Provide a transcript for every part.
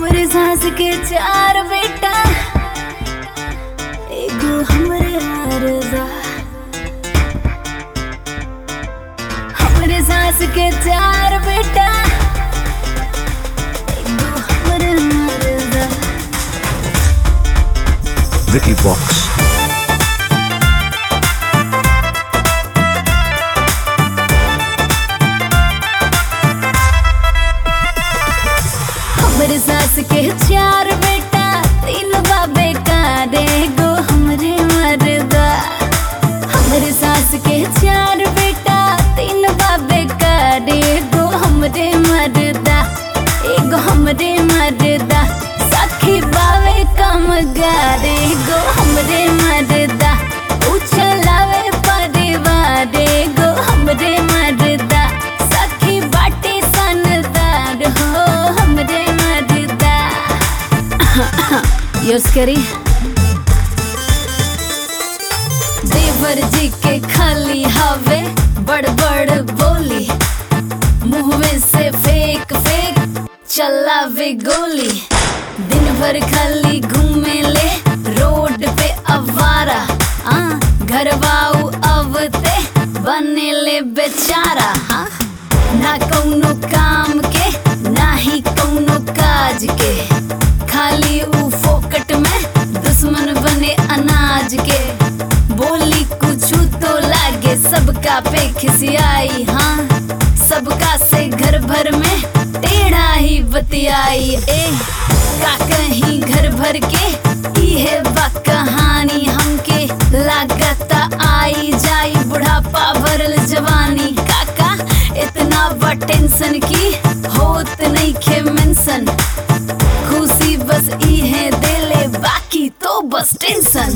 हमरे सास के चार बेटा एगो हमरे मरदा हमरे सास के चार बेटा एगो हमरे मरदा Vicky Box. हमरे सास के चार बेटा तीन बाबे का एगो हमरे मरदा हमरे सास के चार बेटा तीन बाबे का एगो हमरे मरदा एगो हमरे मरदा सखी बावे कम गारे एगो हमरे मरदा उछलावे परिवार एगो हमरे मरदा सखी बाटे सनदार हो हमरे मरदा यूज करी देवर जी के खाली हवे बड़ बड़ बोली मुंह से फेंक फेंक चलावे गोली दिन भर खाली घूमे ले रोड पे अवारा आ घरवाऊ अवते बने ले बेचारा हाँ ना कौनो काम के ना ही कौनो काज के खाली ऊ फोकट में दुश्मन बने अनाज के बोली कुछ तो लागे सबका पे खिसियाई हाँ सबका से घर भर में टेढ़ा ही बतियाई ए का कहीं घर भर के इहे बा कहानी हमके लागता आई जाई बुढ़ापा भरल जवानी काका इतना बा टेंशन की होत नहीं खे मेंशन खुशी बस इहे देले बाकी तो बस टेंशन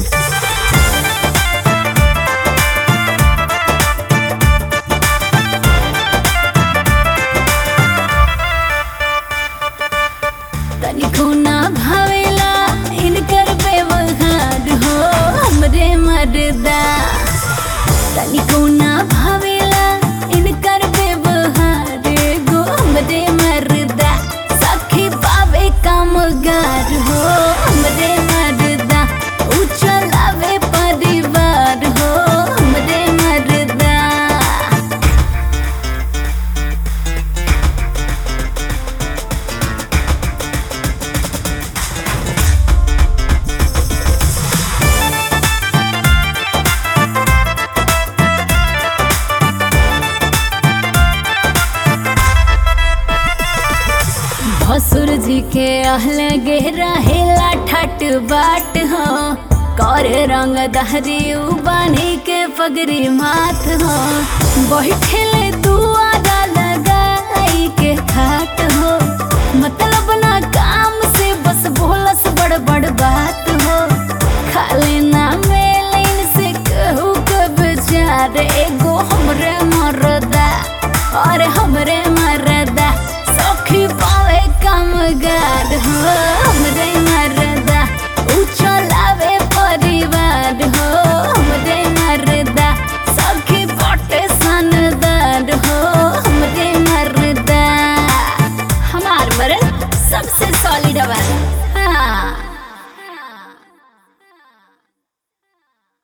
तनिको ना भावेला इनकर व्यवहार हो हमरे मरदा तनिको ना भावेला इनकर व्यवहार गो हमरे मरदा सखी पावे कामगार हो हमरे मरदा उचलावे परिवार हो हमरे मरदा भसुर जी के अहल गहरा हेला ठट बाट हो कर रंग दहरी बानी के पगरी माथ हो बैठे दुआरा लगाई के खाट हो मतलब ना काम से बस बोलस बड़ बड़ बात हो खाली ना मेलिन से कहू के बेचार एगो हमरे मरदा और हमरे मरदा सखी पावे कामगार हो हमरे मरदा उछल